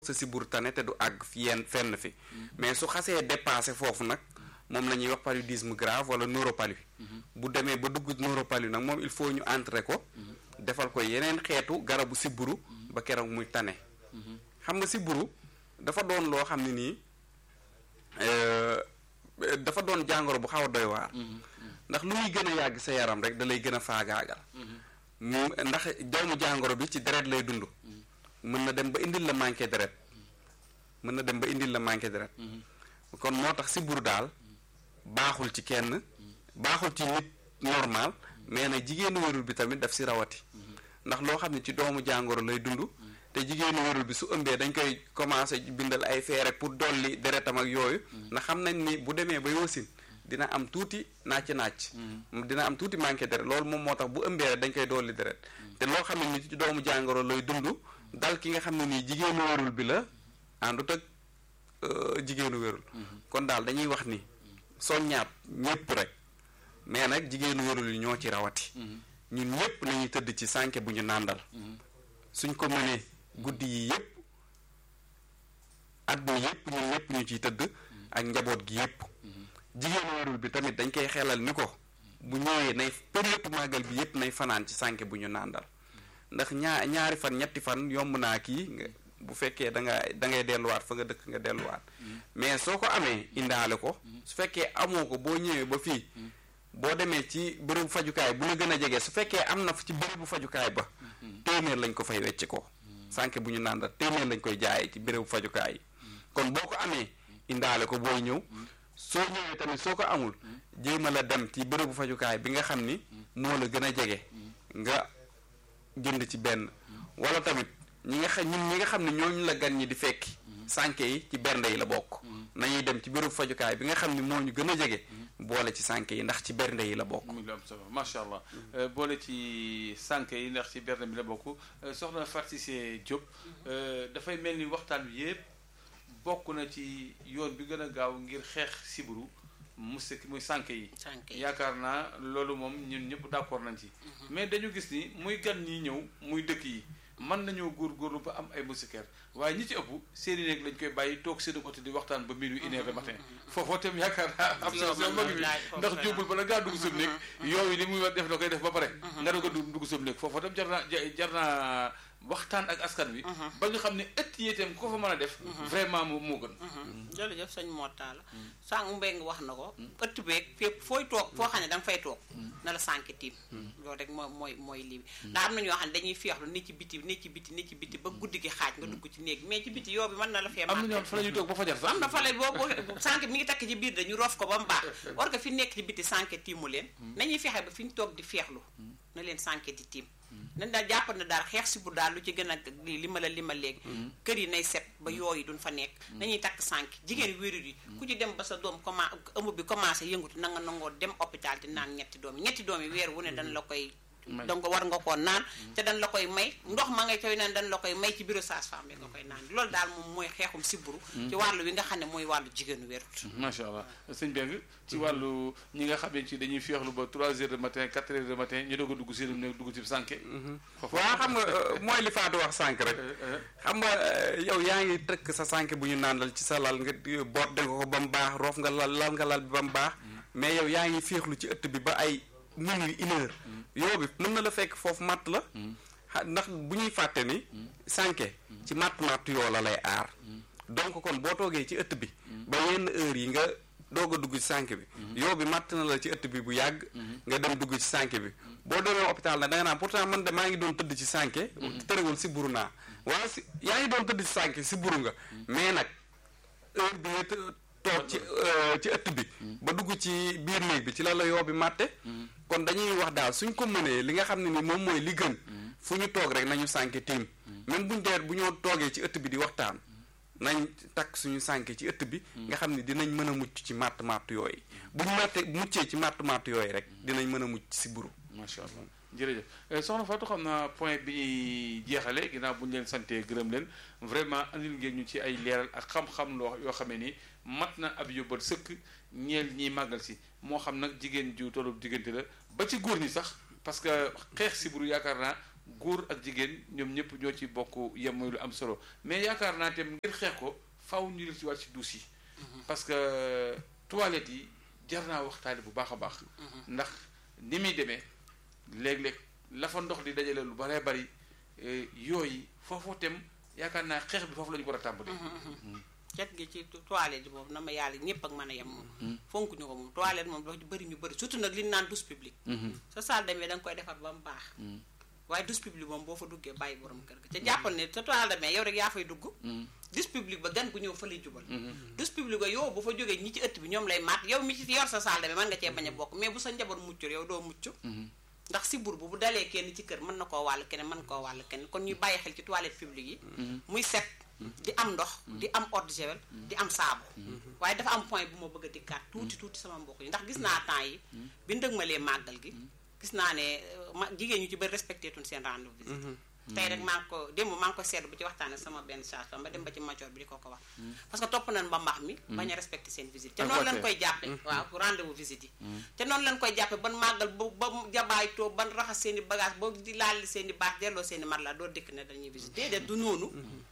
sa siburu tane te du àgg fi yenn fenn fi mais su xasee dépassé foofu nag moom la ñuy wax paludisme grave wala neuropalu bu demee ba dugg neuropalu nag moom il faut ñu entrer ko defal ko yeneen xeetu garabu siburu ba keroog muy tane xam nga siburu dafa doon loo xam ne nii dafa doon jàngoro bu xaw a doy waar ndax lu muy gën a yàgg sa yaram rek da lay gën a faagaagal mu ndax doomu jàngoro bi ci deret lay dund mën na dem ba indil la manqué deret mën na dem ba indil la manqué deret kon moo tax siburu daal baaxul ci kenn baaxul ci nit normal mais nag jigéenu wérul bi tamit daf si rawati ndax loo xam ne ci doomu jàngoro lay dund te jigéenu wérul bi su ëmbee dañ koy commencé bindal ay feere pour dolli deretam ak yooyu ndax xam nañ ni bu demee ba yoosin dina am tuuti nàcc nàcc dina am tuuti manqué deret loolu moom moo tax bu ëmbee rek dañ koy dolli deret te loo xam ne ni ci doomu jàngoro lay dund dal ki nga xam ne nii jigéenu wérul bi la àndut ak jigéenu wérul kon daal dañuy wax ni soññaat ñépp rek mais nag jigéenu wérul yi ñoo ci rawati ñun ñépp nañuy tëdd ci sànke bu ñu nàndal suñ ko mënee guddi yi yépp at bi yépp ñun ñépp ñu ciy tëdd ak njaboot gi yépp jigéenu wérul bi tamit dañ koy xelal ni ko bu ñëwee nay période màggal bi yépp nay fanaan ci sànke bu ñu nàndal ndax ñaa ñaari fan ñetti fan yomb naa kii bu fekkee da nga da ngay delluwaat fa nga dëkk nga delluwaat mais soo ko amee indaale ko su fekkee amoo ko boo ñëwee ba fii boo demee ci bërëbu fajukaay bu la gën a jege su fekkee am na ci bërëbu fajukaay ba téeméer lañ ko fay wecc ko sànke bu ñu nàndal téeméer lañ koy jaayee ci bërëbu fajukaay yi kon boo ko amee indaale ko booy ñëw soo ñëwee tamit soo ko amul jéem a la dem ci bërëbu fajukaay bi nga xam ni moo la gën a jege nga jënd ci benn wala tamit ñi nga xam ñun ñi nga xam ne ñooñu la gan ñi di fekki sànke yi ci bernde yi la bokk nañuy dem ci bërëbu fajukaay bi nga xam ne moo ñu gën a jege boole ci sànke yi ndax ci bernde yi la bokk mu ngi am solo macha allah boole ci sànke yi ndax ci bernde bi la bokk soxna Fatou Cissé Diop dafay mel ni waxtaan bi yépp bokk na ci yoon bi gën a gaaw ngir xeex siburu mu sekk muy sànke yi yaakaar naa loolu moom ñun ñëpp d'accord nañ ci mais dañu gis ni muy gan ñi ñëw muy dëkk yi mën nañoo góorgóorlu ba am ay moustiquaires waaye ñi ci ëpp seeni néeg lañ koy bàyyi toog seen côté di waxtaan ba minuit une heure du matin foofoo tam yaakaar naa am solution mag bi ndax jóobul bala ngaa dugg sam néeg yooyu li muy def da koy def ba pare nga doog a dugg sam néeg foofoo tam jar naa jar naa waxtaan ak askan wi ba nga xam ne ëtt yi itam ko fa mën a def vraiment moo moo gën jërëjëf sëñ Mortalla la sànq mbéy nga wax na ko ëtt beeg fépp fooy toog foo xam ne da nga fay toog na la sànke tiim loolu rek mooy mooy mooy lii ndax am na ñoo xam ne dañuy feexlu ni ci biti ni ci biti ni ci biti ba guddi gi xaaj nga dugg ci néeg mais ci biti yoo bi mën na la fee am na ñoo fa la ñuy toog ba fajar sax am na fa la boobu sànke mi ngi takk ci biir dañu rof ko ba mu baax war nga fi nekk ci biti sànke tiimu leen nañuy fexe ba fi ñu toog di feexlu na leen sànke di tiim nañ daal jàpp na daal xeex si bu daal lu ci gën a li ma la li ma léegi kër yi nay set ba yooyu duñ fa nekk nañuy takk sànk jigéen wérul yi ku ci dem ba sa doom commencé ëmb bi commencé yëngutu na nga nangoo dem hôpital di naan ñetti doom yi ñetti doom yi weer wu ne dañ la koy donc war nga koo naan te dañ la koy may ndox ma ngay koy naan dañ la koy may ci bureau sage-femme bi nga koy naan loolu daal moom mooy xeexum siburu ci wàllu wi nga xam ne mooy wàllu jigéenu wérut macha allah sëñ Beng ci wàllu ñi nga xam ne ci dañuy feexlu ba 3 heures de matin 4 heures de matin ñu doog a dugg seen néeg dugg ci sànke waaw xam nga mooy li Fatou wax sànk rek xam nga yow yaa ngi tëkk sa sànke bu ñu nàndal ci sa lal nga boot nga ko ba mu baax roof nga lal lal nga lal bi ba mu baax mais yow yaa ngi féexlu ci ëtt bi ba ay minuit une heure yoo bi mën na la fekk foofu matt la ndax bu ñuy fàtte ni sànke ci matt matt yoo la lay aar donc kon boo toogee ci ëtt bi ba yenn heure yi nga doog a dugg ci sànke bi yoo bi matt na la ci ëtt bi bu yàgg nga dem dugg ci sànke bi boo demee hôpital nag da nga naan pourtant man de maa ngi doon tëdd ci sànke terewul si buru naa waaw si yaa ngi doon tëdd ci sànke si buru nga mais nag heure bi nga toog ci ci ëtt bi ba dugg ci biir néeg bi ci la la yoo bi màtte kon dañuy wax daal suñ ko mënee li nga xam ne ni moom mooy li gën fu ñu toog rek nañu sànke tiim même buñ deet bu ñoo toogee ci ëtt bi di waxtaan nañ takk suñu sànke ci ëtt bi nga xam ne dinañ mën a mucc ci màtt màtt yooyu buñ màtte muccee ci màtt màtt yooyu rek dinañ mën a mucc si buru macha allah jërëjëf soxna Fatou xam naa point bi ñuy jeexale ginnaaw bu ñu leen santee gërëm leen vraiment andil ngeen ñu ci ay leeral ak xam-xam loo yoo xamee ni mat na ab yóbbal sëkk ñeel ñiy màggal si moo xam nag jigéen ju tollu diggante la ba ci góor ñi sax parce que xeex siburu yaakaar naa góor ak jigéen ñoom ñëpp ñoo ci bokk yem muy lu am solo mais yaakaar naa tam ngir xeex ko faw ñu def ci wàll ci duus yi parce que toilettes yi jar naa waxtaane bu baax a baax ndax ni muy demee léeg-léeg la fa ndox di dajale lu baree bari yooyu foofu tam yaakaar naa xeex bi foofu la ñu war a tàmbali cet gi ci toilette boobu na ma yàlla ñëpp ak mën a yem moom fonk ñu ko moom toilette moom dafa bëri ñu bëri surtout nag li ñu naan douche publique sa salle demee da nga koy defar ba mu baax waaye douche publique moom boo fa duggee bàyyi borom kër ga ca jàppal ne sa toilette demee yow rek yaa fay dugg douche publique ba gan gu ñëw fa lay jubal douche publique ba yow bu fa jógee ñi ci ëtt bi ñoom lay maat yow mi ci yor sa salle demee mën nga cee bañ a bokk mais bu sa njaboot muccul yow doo mucc ndax si bur bu bu dalee kenn ci kër mën na koo wàll keneen mën koo wàll keneen kon ñuy bàyyi xel ci toilette publique yi muy set di am ndox di am eau de javel di am saabu waaye dafa am point bu ma bëgg a dikkaat tuuti tuuti sama mbokk yi ndax gis naa temps yi bi ndëg ma lee màggal gi gis naa ne ma jigéen ñu ci bëri respecté tuñ seen rendez-vous visite tey rek maa ngi ko démb maa ngi ko seetlu bu ci waxtaane sama benn charge ma dem ba ci major bi di ko ko wax parce que topp nañ ba mbax mi bañ a respecté seen visite te noonu lañ koy jàppe waaw rendez-vous visite yi te noonu lañ koy jàppe ban màggal ba ba jabaay too ban raxas seen i bagage ba di laal seen i baax delloo seen i mat la doo dikk ne dañuy visite déedéet du noonu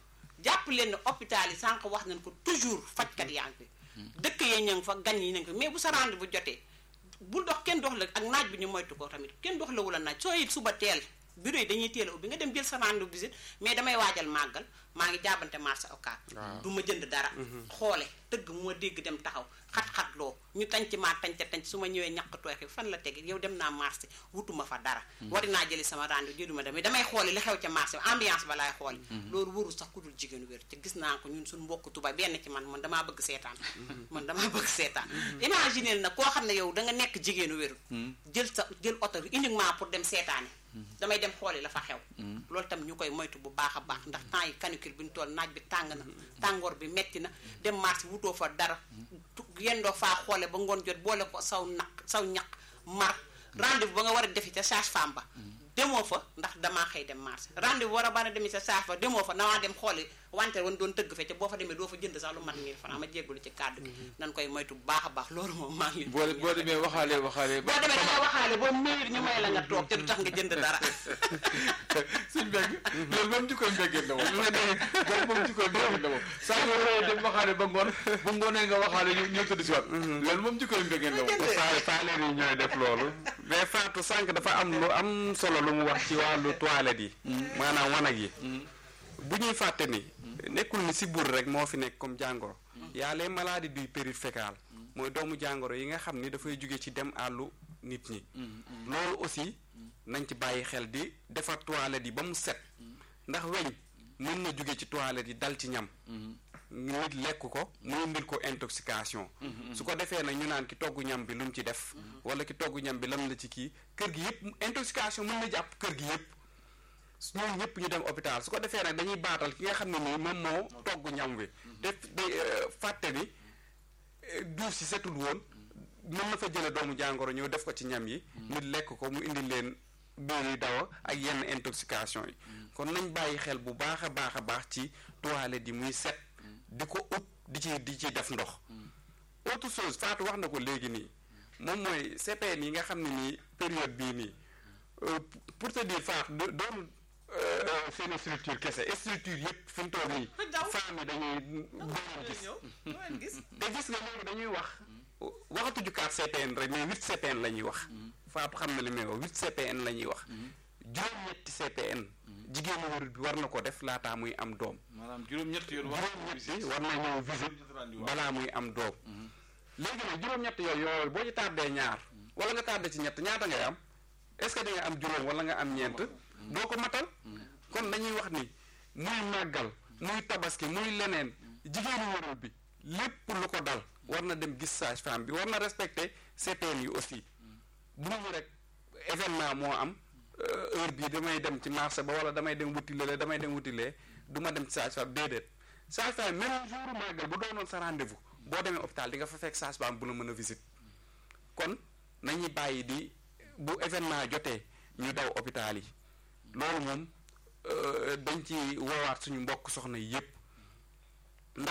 jàpp leen ne hôpital yi sànq wax nañ ko toujours fajkat yaa ngi fi dëkk yi ñu ngi fa gan yi ñu ngi fa mais bu sa rendez-vous bu jotee bul dox kenn dox la ak naaj bi ñu moytu ko tamit kenn dox la wula naaj soo it suba teel bureau yi dañuy teel a ubbi nga dem jël sa rendez-vous visite mais damay waajal màggal maa ngi jaabante marché occas du ma jënd dara xoole tëgg moo dégg dem taxaw xat-xat loo ñu tanc maa tanca tanc su ma ñëwee ñàkk tooy fan la tege yow dem naa marché wutuma fa dara wari naa jëli sama rendez-vous jëluma demee damay xoole li xew ca marché ambiance ba laay xoole loolu warul sax ku dul jigéenu wér te gis naa ko ñun suñu mbokk tuba benn ci man man damaa bëgg seetaan man damaa bëgg seetaan imagineel nag koo xam ne yow da nga nekk jigéenu wéru jël sa jël oto uniquement pour dem seetaani damay dem xooli la fa xew loolu tam ñu koy moytu bu baax a baax ndax temps yi canicule bi ñu toll naaj bi tàng na tàngoor bi metti na dem marché wutoo fa dara yendoo faa xoole ba ngoon jot boole ko saw naq saw ñaq mar rendez-vous ba nga war a defi ca sage-femme ba demoo fa ndax damaa xëy dem marché rendez-vous war a bana demi sa sage fa demoo fa nawaa dem xooli wante wan doon tëgg fe ca boo fa demee doo fa jënd sax lu mat mille francs ma jéggulu ci kàddu gi nan koy moytu bu baax a baax loolu moom maa ngi boo boo demee waxaale waxaale boo demee danga waxaale boo minute ñu may la nga toog te du tax nga jënd dara suñ mbégg loolu moom jikkoy mbéggeen la moom loolu moom jikkoy mbéggeen la moom saa yoo waree dem waxaale ba ngoon bu ngoonee nga waxaale ñu ñëw tëdd si waat loolu moom jikkoy mbéggeen la moom faa faa leen yi ñooy def loolu mais Fatou sànq dafa am lu am solo lu mu wax ci wàllu toilette yi maanaam wanag yi bu ñuy fàtte ni nekkul ni sibbiru rek moo fi nekk comme jàngoro y'a les maladies du péril fécal mooy doomu jàngoro yi nga xam ni dafay jóge ci dem àllu nit ñi loolu aussi nañ ci bàyyi xel di defar toilette yi ba mu set ndax weñ mën na jóge ci toilette yi dal ci ñam nit lekk ko mu indil ko intoxication su ko defee nag ñu naan ki togg ñam bi lu mu ci def wala ki togg ñam bi lam la ci kii kër gi yëpp intoxication mën na jàpp kër gi yëpp ñoom ñëpp ñu dem hôpital su ko defee nag dañuy baatal ki nga xam ne nii moom moo togg ñam wi def day fàtte ni duuf si setul woon mën na fa jële doomu jàngoro ñëw def ko ci ñam yi nit lekk ko mu indi leen biir yi dawa ak yenn intoxication yi kon nañ bàyyi xel bu baax a baax a baax ci toilette yi muy set di ko ut di ci di ci def ndox autre chose Fatou wax na ko léegi nii moom mooy CPN yi nga xam ne nii période bii nii pour te dire Fatou doon seen structure kese structure yëpp fi mu toll nii femmes yi dañuy doon gis te gis nga loolu dañuy wax waxatuñu 4 CPN rek mais 8 CPN la ñuy wax Fatou xam na li may wax 8 CPN la ñuy wax juróom-ñetti CPN jigéenu wérul bi war na ko def laataa muy am doom maanaam juróom-ñetti yoon juróom-ñetti war na ñëw visite balaa muy am doom léegi nag juróom-ñett yooyu yooyu boo ci tardé ñaar wala nga tardé ci ñett ñaata ngay am est-ce que di nga am juróom wala nga am ñeent doo ko matal kon dañuy wax ni muy màggal muy tabaski muy leneen jigéenu wérul bi lépp lu ko dal war na dem gis sage-femme bi war na respecter CPN yi aussi bu ñu rek événement moo am heure bii damay dem ci marché ba wala damay dem wuti lee damay dem wuti lee du ma dem ci sage-femme déedéet sage-femme même jour màggal bu doonoon sa rendez-vous boo demee hôpital di nga fa fekk sage-femme bu la mën a visite kon nañuy bàyyi di bu événement jotee ñu daw hôpital yi loolu moom dañ ci woowaat suñu mbokk soxna yi yépp ndax après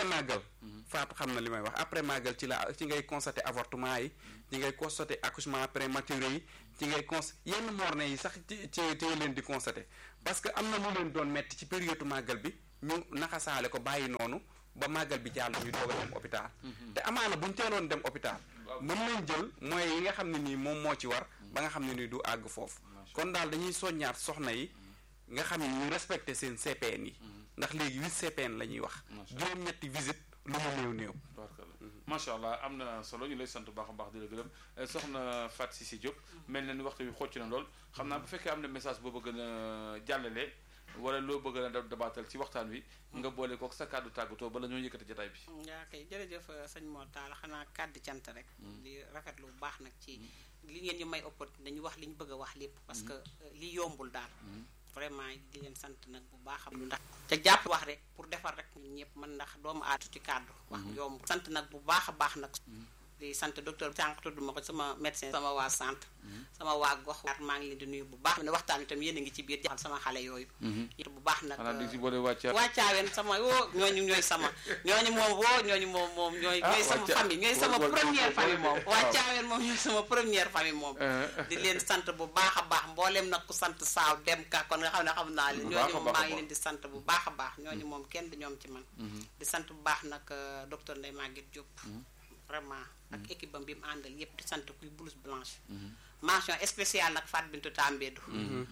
màggal faatu xam na li may wax après màggal ci la ci ngay constater avortement yi ci ngay constater accouchement prématuré yi ci ngay cons yenn morne yi sax ci ci ci leen di constater parce que am na lu leen doon metti ci période màggal bi ñu naxasaale ko bàyyi noonu ba màggal bi jàll ñu doog a dem hôpital te amaana buñ teeloon dem hôpital mën nañ jël moyens yi nga xam ne nii moom moo ci war ba nga xam ne nii du àgg foofu kon daal dañuy soññaat soxna yi nga xam ne ñu respecté seen CPN yi ndax léegi huit CPN la ñuy wax juróom-ñetti visite lu mu néew néew macha allah am na solo ñu lay sant bu baax a baax di la gërëm soxna Fatou Cissé Diop mel na ni waxtu bi xocc na lool xam naa bu fekkee am na message boo bëgg a jàllale wala loo bëgg a dabaatal ci waxtaan wi nga boole kook sa kàddu tàggatoo bala ñoo yëkkati jotaay bi yaa kay jërëjëf sëñ Mor Talla xanaa kàddu cant rek di rafetlu bu baax nag ci li ngeen ñu may opportunité dañu wax li ñu bëgg a wax lépp parce que li yombul daal vraiment di leen sant nag bu baax am lu ndax te jàpp wax rek pour defar rek ñun ñëpp mën ndax doomu aatu ci kàddu wax yombul sant nag bu baax a baax nag di sant docteur sànq tudd ma ko sama médecin sama waa sant sama waa gox maa ngi leen di nuyu bu baax ne waxtaan itam yéen a ngi ci biir jaxal sama xale yooyu bu baax nag wàccaaween sama woo ñooñu ñooy sama ñooñu moom woo ñooñu moom moom ñooy ñooy sama famille ñooy sama première famille moom wàccaaween moom ñooy sama première famille moom di leen sant bu baax a baax mbooleem nag ku sant saaw dem ka kon nga xam ne xam naa leen ñooñu moom maa ngi leen di sant bu baax a baax ñooñu moom kenn du ñoom ci man di sant bu baax nag docteur Ndeye Maguette Diop vraiment ak équipe bam bi mu àndal yépp di sant kuy blouse blanche mention spéciale nag Fat Bintou Tambédou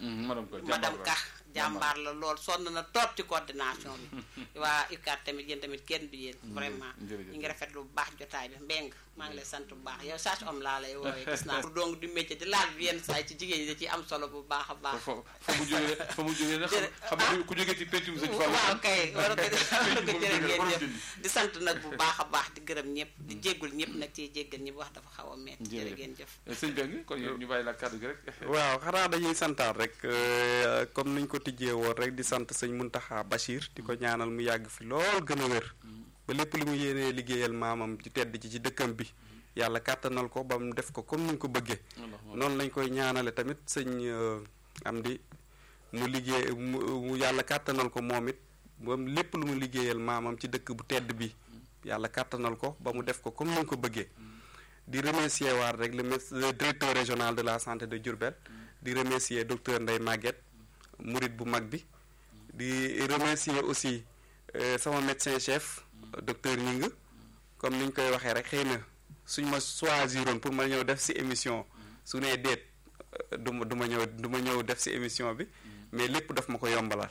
madame Ka jàmbaar la lool sonn na toog ci coordination bi waa UCAD tamit yéen tamit kenn du yéen vraiment ñu ngi rafetlu bu baax jotaay bi mbeng maa ngi lay sant bu baax yow sage homme laa lay woowee gis naa pour donc du métier di laal bi yenn saa yi ci jigéen ñi da ciy am solo bu baax a baax fa mu jógee fa mu jógee nag xam nga ku jógee ci pencum sëñ Fall waaw kay war ko war ko jërë ngeen jëf di sant nag bu baax a baax di gërëm ñëpp di jéggul ñëpp nag ciy jéggal ñëpp wax dafa xaw a metti jërë ngeen jëf sëñ Beng kon ñu bàyyi la kàddu gi rek waaw xanaa dañuy santaat rek comme niñ ko tijjee woon rek di sant sëñ Muntaxa Bachir di ko ñaanal mu yàgg fi lool gën a wér ba lépp li mu yéenee liggéeyal maamam ci tedd ci ci dëkkam bi yàlla kàttanal ko ba mu def ko comme ni ñu ko bëggee noonu lañ koy ñaanale tamit sëñ am di mu liggéey mu yàlla kàttanal ko moom it ba lépp lu mu liggéeyal maamam ci dëkk bu tedd bi yàlla kàttanal ko ba mu def ko comme ni ñu ko bëggee di remercier waat rek le directeur régional de la santé de Diourbel di remercier docteur Ndeye Maguette murit bu mag bi di remercier aussi sama médecin chef docteur Ñing comme ni ñu koy waxee rek xëy na suñ ma choisiroon pour ma ñëw def ci émission su nee déet du ma du ma ñëw du ma ñëw def ci émission bi mais lépp daf ma ko yombalal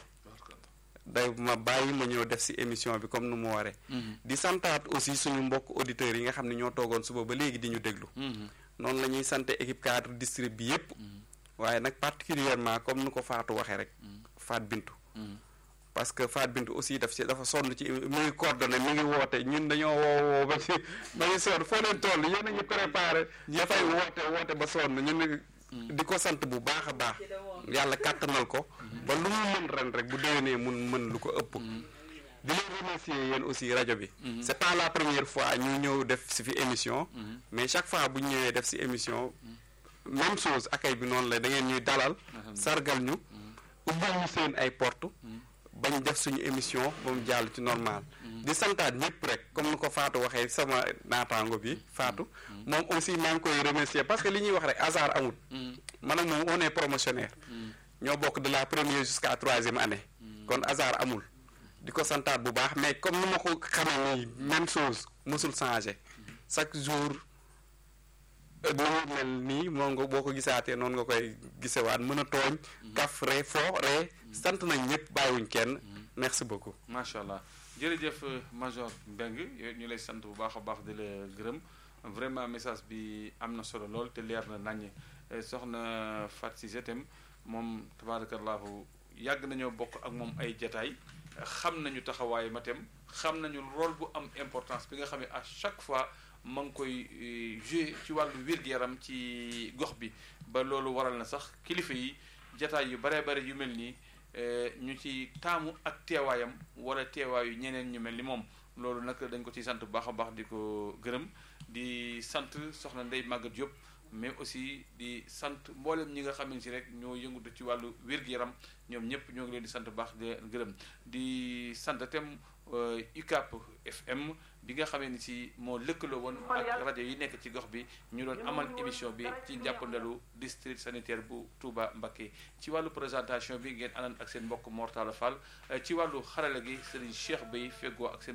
day ma bàyyi ma ñëw def ci émission bi comme nu mu waree. di santaat aussi suñu mbokk auditeurs yi nga xam ne ñoo toogoon suba ba léegi di ñu déglu. noonu la ñuy sant équipe cadre district bi yépp waaye nag particulièrement comme nu ko Fatou waxee rek. Fat Bintu. parce que Fat Bintu aussi daf ci dafa sonn ci mi ngi coordonné mi ngi woote ñun dañoo woo woo ba ci ba ñu sonn foo leen toll yéen a ngi préparé. dafay woote woote ba sonn ñun di ko sant bu baax a baax. yàlla kàttanal ko. ba lu mu mën ren rek bu déwénee mun mën lu ko ëpp. di leen remercier yéen aussi rajo bi. c'est pas la première fois ñu ñëw def si fi émission. mais chaque fois bu ñu ñëwee def si émission. même chose akay bi noonu la da ngeen ñuy dalal. sargal ñu. ubbil ñu seen ay porte bañ def suñu émission ba mu jàll ci normal. di santaat ñëpp rek comme ni ko Fatou waxee sama naataango bi Fatou. moom aussi maa ngi koy remercier parce que li ñuy wax rek hasard amul. man ak moom on est promotionnaire. ñoo bokk de la première jusqu'à troisième année. kon hasard amul. di ko santaat bu baax mais comme ni ma ko xamee nii même chose mosul changé chaque jour nu mu mel nii moom nga boo ko gisaatee noonu nga koy gisewaat mën a tooñ. kaf ree foo ree sant nañ ñëpp bàyyiwuñ kenn. merci beaucoup. macha allah jërëjëf major Mbeng ñu lay sant bu baax a baax di la gërëm vraiment message bi am na solo lool te leer na naññ soxna Fatou Cissé itam moom tabarakallahu yàgg nañoo bokk ak moom ay jataay xam nañu taxawaay ma tam xam nañu rôle bu am importance bi nga xam ne à chaque fois ma ngi koy jouer ci wàllu wér-gu-yaram ci gox bi ba loolu waral na sax kilifa yi jataay yu baree bare yu mel nii ñu ci taamu ak teewaayam wala teewaayu ñeneen ñu mel ni moom loolu nag dañ ko ci sant bu baax a baax di ko gërëm di sant soxna Ndeye Maguette Diop mais aussi di sant mboolem ñi nga xam ne si rek ñoo yëngatu ci wàllu wér-gu-yaram ñoom ñëpp ñoo ngi leen di sant bu baax di gërëm di sant itam UCAP FM bi nga xamee ni si moo lëkkaloo woon ak rajo yi nekk ci gox bi ñu doon amal émission bi ci njàppandalu district sanitaire bu Touba Mbacké ci wàllu présentation bi ngeen àndoon ak seen mbokk Mortala Fall ci wàllu xarala gi Serigne Cheikh Bey feggoo ak seen